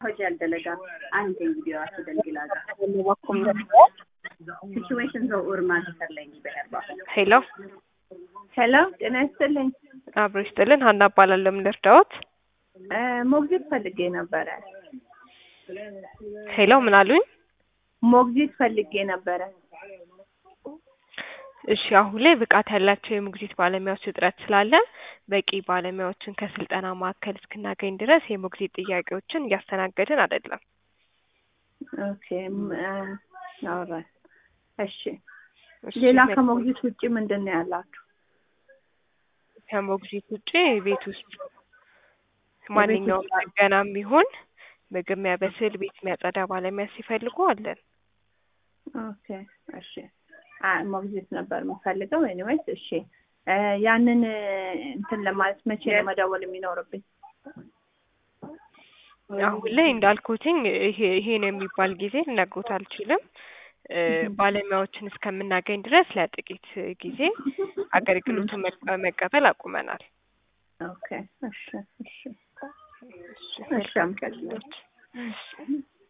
hojii dalagaa aanteen viidiyoo asii dalgilaa ሲቹዌሽን ዘው ኡርማ ሲሰርለኝ በሄርባ ሄሎ ሄሎ ጤና ይስጥልኝ። አብሮ ይስጥልን። ሀና እባላለሁ። ምን ልርዳዎት? ሞግዚት ፈልጌ ነበረ። ሄሎ ምን አሉኝ? ሞግዚት ፈልጌ ነበረ። እሺ አሁን ላይ ብቃት ያላቸው የሞግዚት ባለሙያዎች እጥረት ስላለ በቂ ባለሙያዎችን ከስልጠና ማዕከል እስክናገኝ ድረስ የሞግዚት ጥያቄዎችን እያስተናገድን አይደለም። ኦኬ አውራ እሺ። ሌላ ከሞግዚት ውጭ ምንድን ነው ያላችሁ? ከሞግዚት ውጭ ቤት ውስጥ ማንኛውም ጥገናም ቢሆን ምግብ የሚያበስል ቤት የሚያጸዳ ባለሙያ ሲፈልጉ አለን። ኦኬ እሺ። ሞግዚት ነበር የምፈልገው። ኤኒዌይስ እሺ። ያንን እንትን ለማለት መቼ ነው መደወል የሚኖርብኝ? አሁን ላይ እንዳልኩትኝ ይሄ ይሄ ነው የሚባል ጊዜ ልነግሮት አልችልም። ባለሙያዎችን እስከምናገኝ ድረስ ለጥቂት ጊዜ አገልግሎቱን መቀበል አቁመናል። ኦኬ እሺ እሺ እሺ እሺ አመሰግናለሁ።